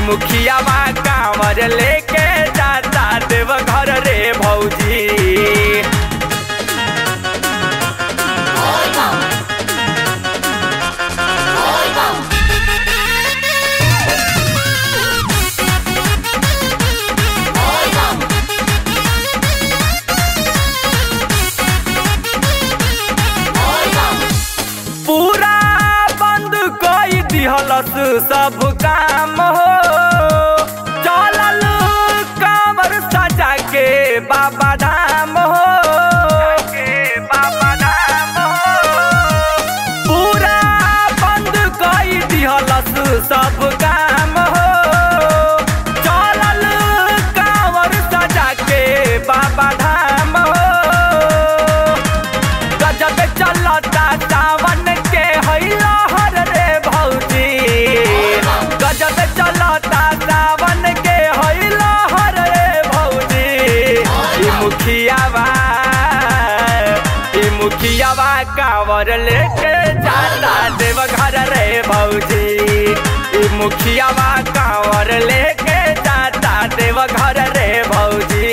मुखियावा कांवर लेके जाता देव घर रे भौजी पूरा बंद कई दिहलस सब काम हो चलल कांवर सजा के बाबा धाम हो के बाबा धाम हो पूरा बंद कई दिहलस सब काम हो चलल कांवर सजा के बाबा धाम हो गजब चलता सावन के हैला हर रे भौजी गजब चलता सावन के हैला हर रे भौजी ई मुखियावा ई मुखियावा कांवर लेके जाता देव घर रे भौजी ई मुखियावा कांवर लेके जाता देव घर रे भौजी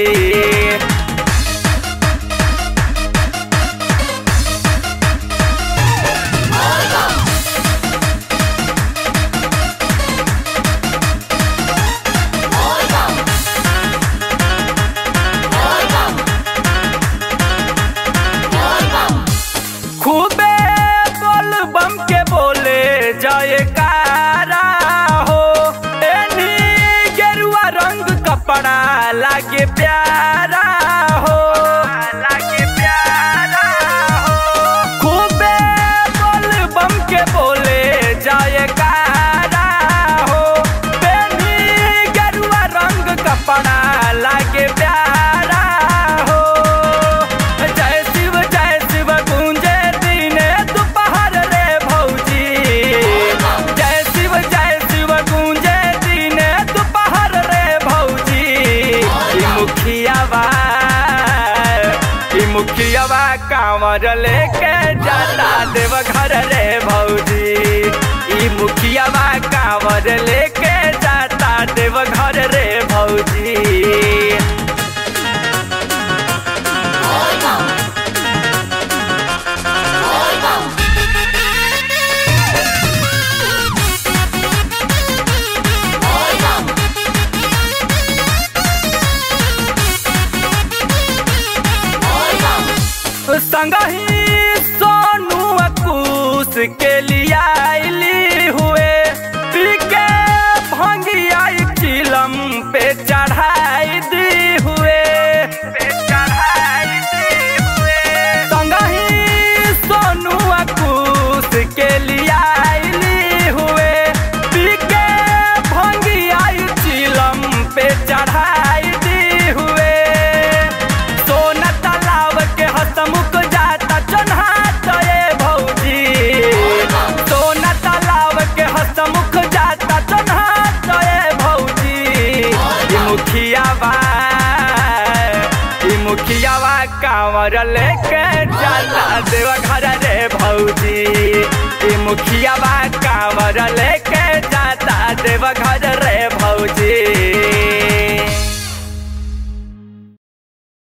खूबे बोल बम के बोले जयकारा हो एनी गेरुआ रंग कपड़ा लागे प्यारा हो लागे प्यारा हो खूबे बोल बम के बोले जयकारा हो एनी गेरुआ रंग कपड़ा लागे प्यारा हो जय शिव जय शिव गूंजे दिने दोपहर रे भौजी जय शिव जय शिव गूंजे दिने दोपहर रे भौजी ई मुखियावा ई मुखियावा कांवर लेके जाता देव घर रे भौजी ई मुखियावा कांवर लेके जाता देव घर रे भौजी संगही सोनू अकूस के लियाली हुए पी के भंगियाई चिलम पे चढ़ाई दी हुए पे चढ़ाई दी हुए संगही सोनू अकूस के लियाली हुए पी के भंगियाई चिलम पे चढ़ाई दी हुए सोना तालाब के हसमुख जाता चन्हात ये भौजी सोना तालाब के हसमुख जाता चन्हात ये भौजी ई मुखियावा ई मुखियावा कांवर लेके जाता देवा घर रे भौजी ई मुखियावा कांवर लेके जाता देवा घर